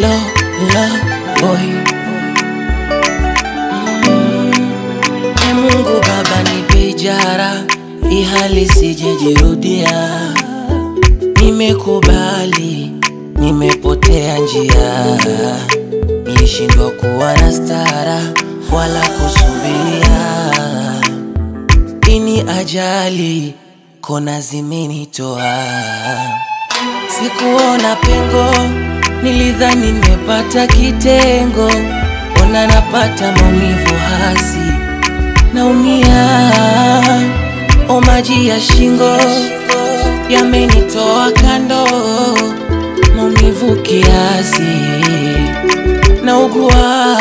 lo lo boy E Mungu Baba nipe ijara, hii hali sijejirudia. Nimekubali, nimepotea njia, nilishindwa kuwa na stara wala kusubiria. Ini ajali, kona zimenitoa, sikuona pengo, nilidhani nimepata kitengo, ona napata maumivu hasi naumia, o maji ya shingo yamenitoa kando, maumivu kiasi, naugua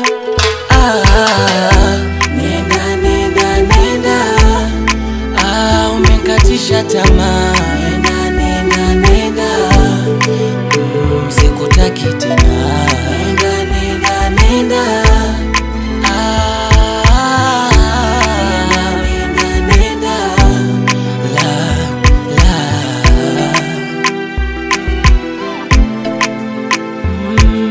ah, nenda nenda nenda, ah, umekatisha tamaa, nenda nenda nenda, mm, sikutaki tena, nenda nenda nenda Ah, nenda, nenda, la, la. Mm,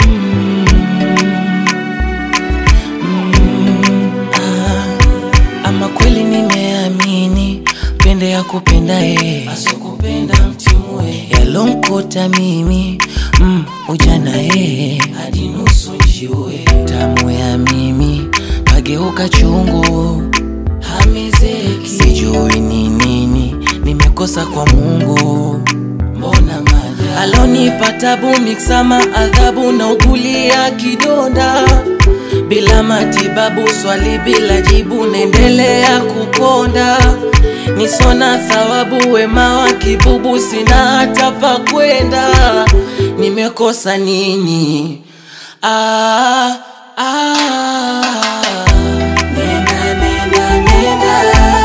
mm, ah. Ama kweli nimeamini pende ya kupenda ye asokupenda mtimue yalonkuta mimi mm, ujana ye hadi nusu njiwe tamu ya mimi kageuka chungu hamezeki sijui ni nini nimekosa kwa Mungu mbona maja alonipa tabu miksama adhabu na ugulia kidonda bila matibabu swali bila jibu naendelea kukonda nisona thawabu wema wa kibubu sina hata pa kwenda nimekosa nini ah, ah. Nenda, nenda, nenda.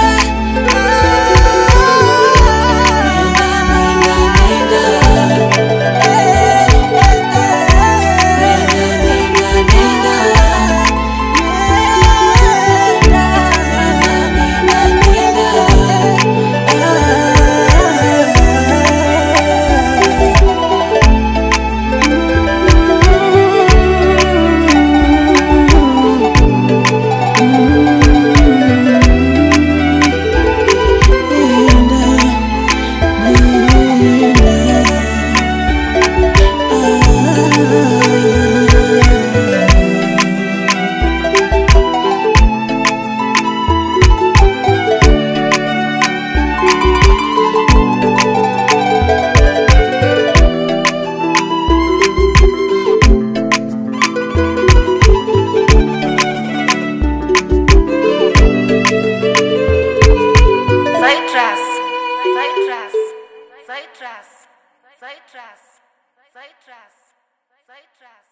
Nenda, nenda, nenda. Citrus, citrus, citrus, citrus, citrus, citrus.